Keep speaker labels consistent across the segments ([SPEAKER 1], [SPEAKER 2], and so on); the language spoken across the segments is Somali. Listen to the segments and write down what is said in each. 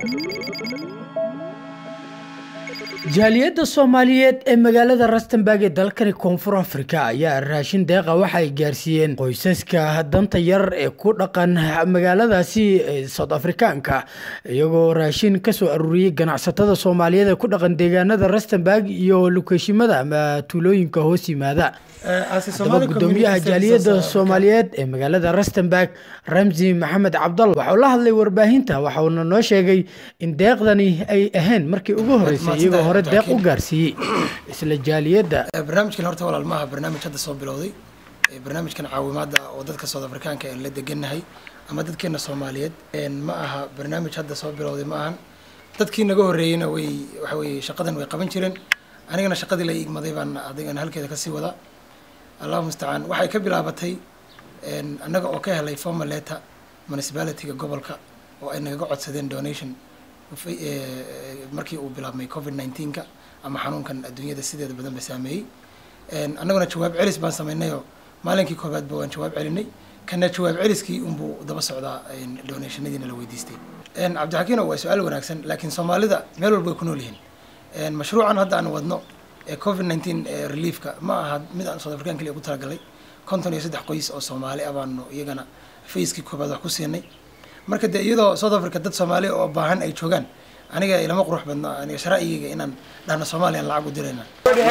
[SPEAKER 1] jaaliyadda soomaaliyeed ee magaalada rustenburg ee dalkani koonfur afrika ayaa raashin deeqa waxa ay gaarsiiyeen qoysaska danta yar ee ku dhaqan magaaladaasi south afrikaanka iyagoo raashin kasoo aruuriyey ganacsatada soomaaliyeed ee ku dhaqan deegaanada rustenburg iyo lukeeshimada ama tuulooyinka hoos yimaada haddaba gudoomiyaha jaaliyadda soomaaliyeed ee magaalada rustenburg ramsi maxamed cabdal waxauu la hadlay warbaahinta waxauna noo sheegay in deeqdani ay ahayn markii ugu horeysay iyagoo hore deeq u gaarsiiyey isla jaaliyadda
[SPEAKER 2] barnaamijkan horta walaal maaha barnaamij hadda soo bilowday barnaamijkan caawimaada oo dadka south afrikaanka aan la degannahay ama dadkeena soomaaliyeed ma aha barnaamij hadda soo bilowday ma ahan dadkii naga horreeyeyna way waxa weye shaqadan way qaban jireen anigana shaqadii la igmaday baan adigan halkeeda kasii wadaa allahu mustacaan waxay ka bilaabatay annaga oo ka helay formal letter municipalityga gobolka oo ay nagaga codsadeen donation markii uu bilaabmay covid nineteenka ama xanuunkan adduunyada sideeda badan ba saameeyey annaguna jawaab celis baan sameynayoo maalinkii koobaadba waan jawaab celinay kana jawaab celiskii unbuu daba socdaa donationadiina la weydiistay cabdixakiino waa su-aal wanaagsan laakiin soomaalida meel walba way ku nool yihiin mashruucan hadda aan wadno ee covid nineteen reliefka ma aha mid aan south african kaliya ugu talagalay konton iyo saddex qoys oo soomaali ah baanu iyagana facekii koobaad wax ku siinay marka dee iyadoo south africa dad soomaaliya oo baahan ay joogaan aniga ilama qurux badno aniga shara'igayga inaan dhahno soomaaliyan lacag u dirayna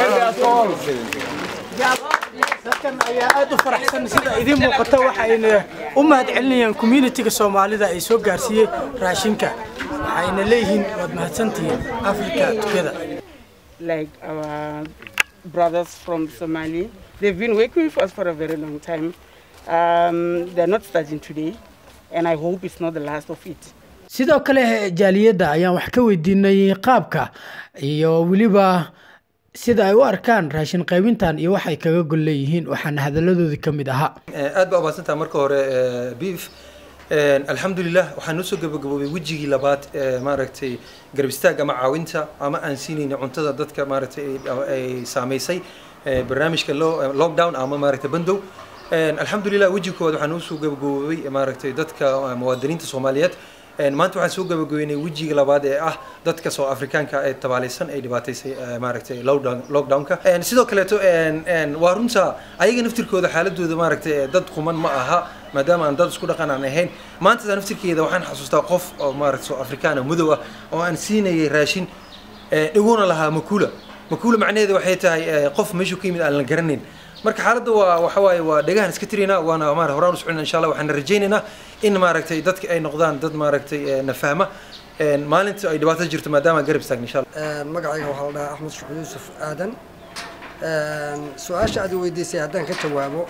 [SPEAKER 1] dadkan ayaa aada u faraxsan sida idiin muuqata waxayna u mahad celinayaan communitiga soomaalida ay soo gaarsiiyey raashinka waxayna leeyihiin waad mahadsantihiin africa together
[SPEAKER 3] like our brothers from Somalia. They've been working with us for a very long time. Um, they're not starting today, and I hope it's not the last of it.
[SPEAKER 1] sidoo kale jaaliyadda ayaan wax ka weydiinay qaabka iyo weliba sida ay u arkaan raashin qaybintan iyo waxay kaga gol leeyihiin waxaana hadaladoodii ka mid ahaa
[SPEAKER 4] aad baa umahadsantaha marka hore beef alxamdulilah waxaa noo soo gabagaboobay wejigii labaad maaragtay garab istaag ama caawinta ama aan siinayna cuntada dadka maaragtay ay saameysay barnaamijka lockdown ama maaragtay bandow alxamdulilah wejiga koowaad waxaa noo soo gabagaboobay maaragtay dadka muwaadiniinta soomaaliyeed maanta waxaan soo gabagabeynay wejiga labaad ee ah dadka soo afrikaanka ee tabaalaysan ay dhibaataysay maaragtay lockdownka sidoo kaleeto waa runta ayaga naftirkooda xaaladooda maaragtay dad quman ma aha maadaama aan dad isku dhaqan aan ahayn maanta naftirkeeda waxaan xasuustaa qof oo maaragta soo afrikaan madow ah oo aan siinayay raashin dhiguna lahaa makula makula macnaheeda waxay tahay qof meeshu ka yimid aan la garanayn marka xaaladda waa waxa waaye waa dhegahan iska tiraynaa waana maar horaan u soconaa insha allah waxaan rajaynaynaa in maaragtay dadka ay noqdaan dad maaragtay na fahma maalinta ay dhibaato jirto maadaama garab istaagna insha allah
[SPEAKER 5] magacayga waxaa la dhahaa axmed shuxud yuusuf aadan su-aasha aad weydiisay haddaan ka jawaabo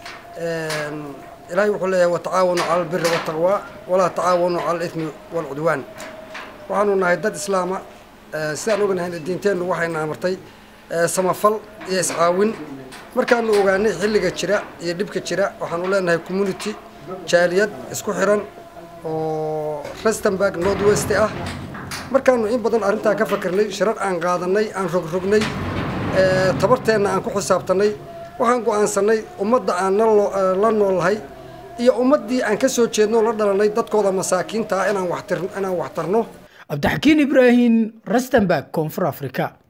[SPEAKER 5] ilaahay wuxuu leeyahay watacaawanu cala albiri waltaqwa walaa tacaawanu cala alithmi waalcudwaan waxaanu nahay dad islaama sidaan ognahay diinteennu waxayna amartay samafal iyo iscaawin markaanu ogaanay xilliga jira iyo dhibka jira waxaanu leenahay community jaaliyad isku xiran oo rustenburg north west ah markaanu in badan arrintaa ka fakirnay shirar aan qaadanay aan rogrognay tabarteenna aan ku xisaabtanay waxaan go'aansanay ummadda aan la noolnahay iyo ummaddii aan ka soo jeedno la dhalanay dadkooda masaakiinta ah inaan waxtarno
[SPEAKER 1] cabdixakiin ibraahim rustenburg koonfur africa